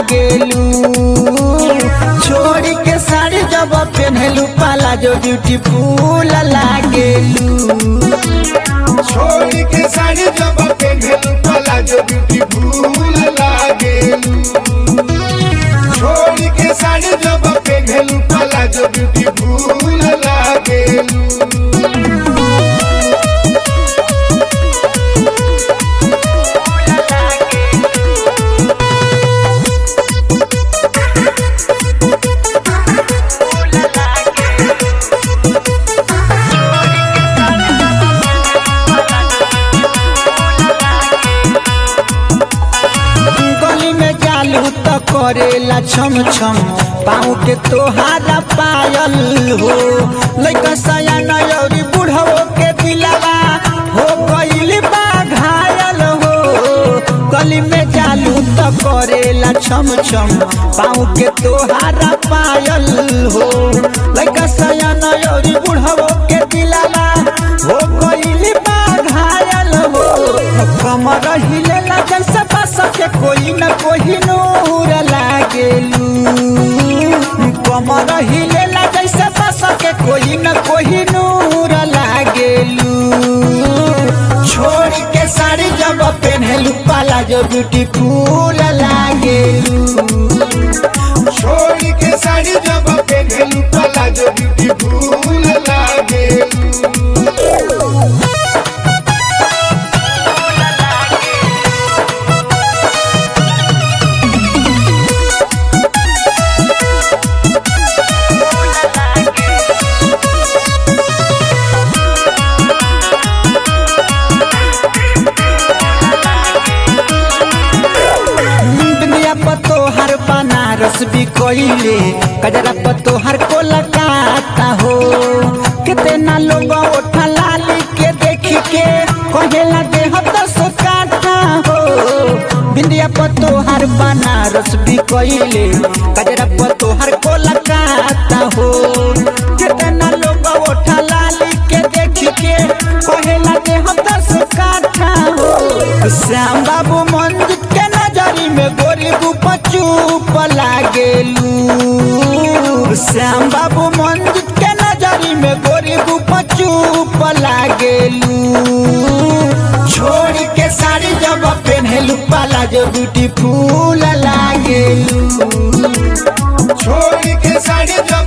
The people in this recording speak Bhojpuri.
लागेलू छोड़ी के साड़ी जब पहनलू पाला जो ब्यूटीफुल लागेलू छोड़ के साड़ी जब पेन्हलू प्लाजो ब्यूटीफुल लागेलू छोड़ के साड़ी जब पेन्हलू प्लाजो ब्यूटीफुल लागेलू गली में जालू तो करेला छम छम पाँव के तोहारा पायल हो लइका सया नयौरी बुढ़ो के दिलवा हो गइल बा घायल हो गली में जालू तो करेला छम छम पाँव के तोहारा पायल हो लइका सया नयौरी बुढ़ो के दिलवा हो गइल बा घायल हो कमर हिलेला जैसे बस के कोई न कोई नूर लागेलू कमर हिलेला जैसे बस के कोई न कोई नूर लागेलू छोड़ के साड़ी जब पहनलू पाला जो ब्यूटीफुल लागेलू छोड़ के साड़ी जब पेन्हलू प्लाजो ब्यूटीफुल लागेलू दुनिया पतो हर बनारस भी कोइले कजरा पतो हर कोलकाता हो कितना लोग उठा लाली के देख के कहेला दे दस काटा हो बिंदिया पतो हर बनारस भी कोइले कजरा पतो हर कोलकाता हो कितना लोग उठा लाली के देख के कहेला दे दस काटा हो श्याम बाबू मंदिर के नजरी में गोरी गुप चुप लागेलू श्याम बाबू मंदिर के नजरी में गोरी गुप चुप लागेलू छोड़ के साड़ी जब पहनलू पाला जो ब्यूटीफुल लागेलू छोड़ के साड़ी जब